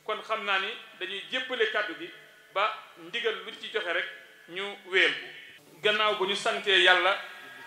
kon xam naa ni dañuy jébbale kàddu gi ba ndigal lu ci joxe rek ñu wéel ko gannaaw bu ñu santee yàlla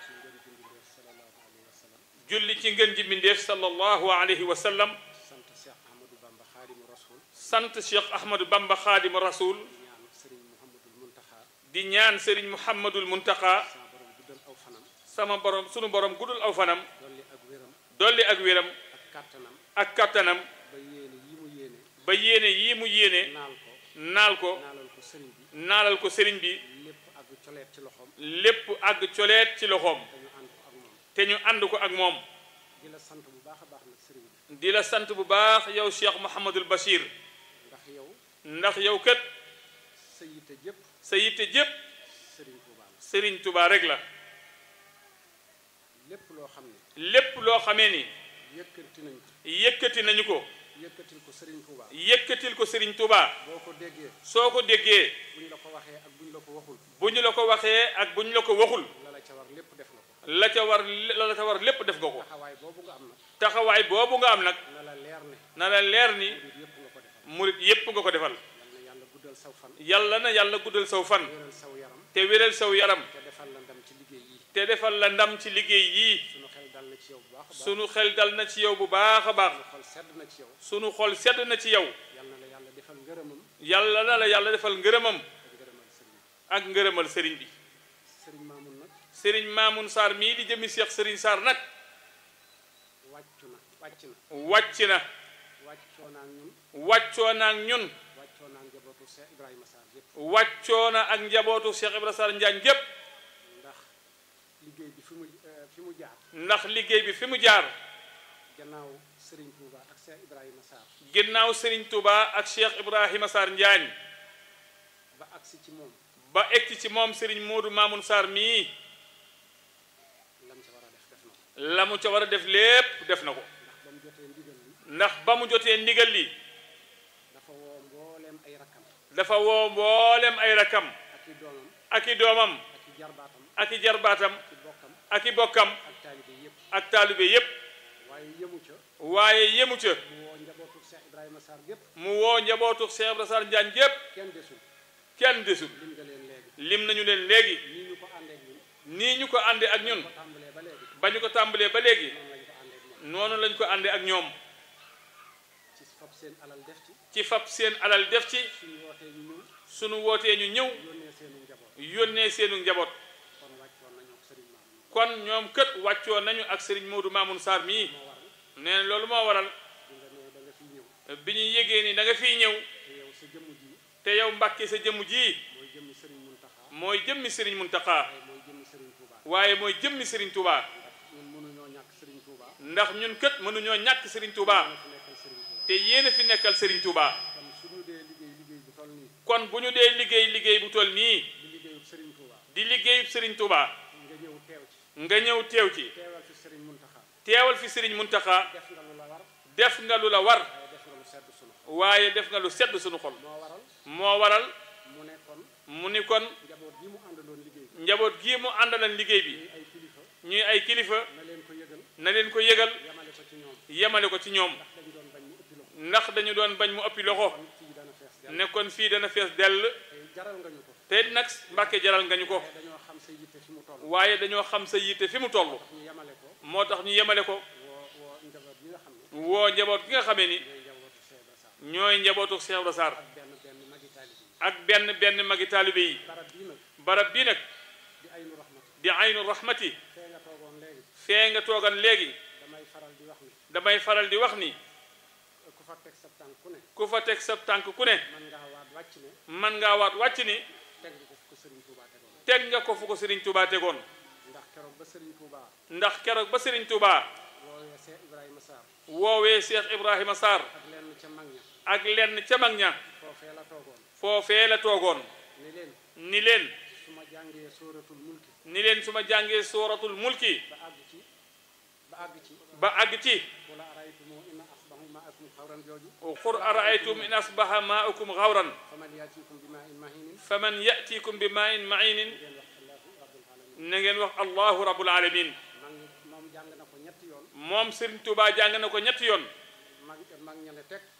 julli ci ngën ji mbindéef sallallahu alayhi wa sallam sant Cheikh Ahmadou Bamba Xaadimu Rasul sant Cheikh Ahmadou Bamba Xaadimu Rasul ñaan Serigne Mouhamadul Muntaxa di ñaan Serigne Mouhamadul Muntaxa sama borom guddal aw fanam sama borom sunu borom guddul aw fanam dolli ak wéram dolli ak wéram ak kàttanam ak kattanam ba yéene yi mu yéene ba yéene yii mu yéene naal ko naal ko naalal ko sëriñ bi naalal ko sëriñ bi lépp ak coleet ci loxoom lépp àgg coleet ci loxoom dañu ànd ko ak moom te ñu ànd ko ak moom di la sant bu baax a baax nag sëriñ bi di la sant bu baax yow Cheikh Mouhamadul Bachir ndax yow ndax yow kat sa yitte jëpp sa yitte jépp sëriñ Tuubaa la Serigne Touba rek la lépp loo xam ne lépp loo xamee ni yëkkati nañ ko yëkkati nañu ko yëkkatil ko sëriñ Tuubaa yëkkatil ko Serigne Touba boo ko déggee soo ko déggee buñ la ko waxee ak buñ la ko waxul bu ñu la ko waxee ak bu ñu la ko waxul la la ca war lépp def na ko la ca war la la ca war lépp def nga ko taxawaay boobu nga am nag taxawaay boobu nga am nag na la leer ne na la leer ni murid yëpp nga ko defal murit yépp nga ko defal yal na yàlla guddal saw fan yàlla na yàlla guddal saw fan wéral saw yaram te wéral saw yaram te defal la ndam ci liggéey yi te defal la ndam ci liggéey yii sunu xel dal na ci yow bu baax a baax sunu xel dal na ci yow bu baax a baax sunu xol sedd na ci yow sunu xol sedd na ci yow yal na la yàlla defal ngërëmam yàlla na la yàlla defal ngërëmam ak ngërëmal sëriñ ak ngërëmal sëriñ bi bi sëriñ Maamun nag sëriñ Maamun Sarr mii di jëmi Cheikh sëriñ Sarr nag wàccu na wàcc na wàcc na wàccoo naa ñun wàccoo na ak ñun wàccoo naa njabootu Cheikh Ibrahima Sarr yëpp wàccoo na ak njabootu Cheikh Ibrahima Sarr Njaañ gépp ndax liggéey bi fi mu eh, fi mu jaar ndax liggéey bi fi mu jaar gannaaw sëriñ Touba ak Cheikh Ibrahima Sarr ginnaaw sëriñ Touba ak Cheikh Ibrahima Sarr Njaañ ba agsi ci moom ba egsi ci moom sëriñ Moodu Maamun Sarr mii lam ca war a def def na ko la mu ca war a def lépp def na ko ndax ba mu jotee ndigal li ndax ba mu jotee ndigal li dafa woo mbooleem ay rakkam dafa woo mboolem ay rakam ak i doomam ak i doomam ak i jarbaatam ak i jarbaatam ak i bokkam ak i bokkam ak taalibe yëpp ak taalibe yépp waaye yëmu ca waaye yemu ca mu woo njabootu Cheikh Ibrahima Sarr gépp mu woo njabootu Cheikh Ibrahima Sarr Njaañ gépp kenn desul kenn desul lim nga leen léegi lim nañu leen léegi nii ñu ko àndee ak ñun nii ñu ko àndee ak ñun ko tàmbalee ba léegi ba ñu ko tàmbalee ba léegi noonu lañ ko àndee ak noonu lañ ko àndee ak ñoom ñoom ci fab seen alal def ci ci fab seen alal def ci suñu wootee ñu ñëw sunu wootee ñu ñëw yónnee seenu njaboot yónnee seenu njaboot kon wàccoon nañu ak sëriñ Maam kon ñoom kët wàccoo nañu ak sëriñ Moodu Maamun Sarr mii moo waral nee na loolu moo waral bi nga nee da nga fiy ñëw bi ñu yégee ni da nga fiy ñëw te yow sa jëmm ji te yow Mbàkke sa jëmm ji mooy jëmmi sëriñ Muntaxa mooy jëmmi sëriñ Muntaxa waaye mooy jëmmi sëriñ Touba waaye mooy jëmmi sëriñ Touba ndax ñun mënuñoo ñàkk sëriñ Touba ndax ñun kët mënuñoo ñàkk sëriñ Touba ñoo fi nekkal sëriñ Touba te yéen a fi nekkal sëriñ Touba kon suñu dee liggéey liggéey bu toll nii kon bu ñu dee liggéey liggéey bu toll nii di liggéeyub sëriñ Touba di liggéeyub sëriñ Touba nga ñëw teew ci nga ñëw teew ci teewal fi sëriñ Muntaxa teewal fi sëriñ Muntaxa def nga lu la war def nga lu la war waaye def nga lu sedd waaye def nga lu sedd sunu xol sunu xol moo waral moo waral mu ne kon mu ni kon njaboot gi mu àndaloon liggéey bi njaboot gii mu àndalan liggéey bi ñuy ay kilifa ñuy ay kilifa na leen ko yëgal na leen ko yëgal yamale ko ci ñoom yemale ko ci ñoom ndax dañu doon bañ mu ëppi loxo ndax dañu doon bañ mu ëppi loxo kon fii dana fees dell ne kon fii dana fees dell te jaral nga ñu ko te nag Mbàkke jaral nga ñu ko waaye dañoo xam sa yitte fi mu toll waaye dañoo xam sa yitte fi mu toll ñu yamale ko moo tax ñu yemale ko woo woo njaboot bi nga xam ne woo njaboot gi nga xamee ni ñooy njabootu ñooy njabootu Cheikh Ibra Sarr Cheikh Ibra Sarr ak benn benn magi taalibe yi ak benn benn magi taalibe yi barab bii nag barab bii nag di aynu rahmat di aynu rahmati fee nga toogoon léegi fee nga toogan léegi damay faral di wax ni damay faral di wax ni ku fa teg sa tànk ku ne ku fa teg sa tànk ku ne man ngaa waat wàcc ne man ngaa waat wàcc ni teg nga ko fu ko Serigne Touba tegoon teg nga ko fu ko Serigne Touba tegoon ndax keroog ba Serigne Touba ndax keroog ba Serigne Touba woowee Cheikh Ibrahima Sarr woowee Cheikh Ibrahima Sarr ak lenn ca mag ña ak lenn ca mag ña foofee la toogoon foofee la toogoon ni leen ni leen su ma jàngee sóoratul mulki ni leen su ma jàngee sooratul mulki ba àgg ci ba àgg ci ba àgg ci wala araytumu in asbahu maakum xawran jooju qul araaytum in asbaha maaukum xawran faman yaatikum bi maa in mahinin faman yatikum bi maa in mainin ngeen wax allahu rabbul alamin na ngeen wax allahu rabbul alamin mag moom jàng na ko ñetti yoon moom Serigne Touba jàng na ko ñetti yoon mag mag ña ne teg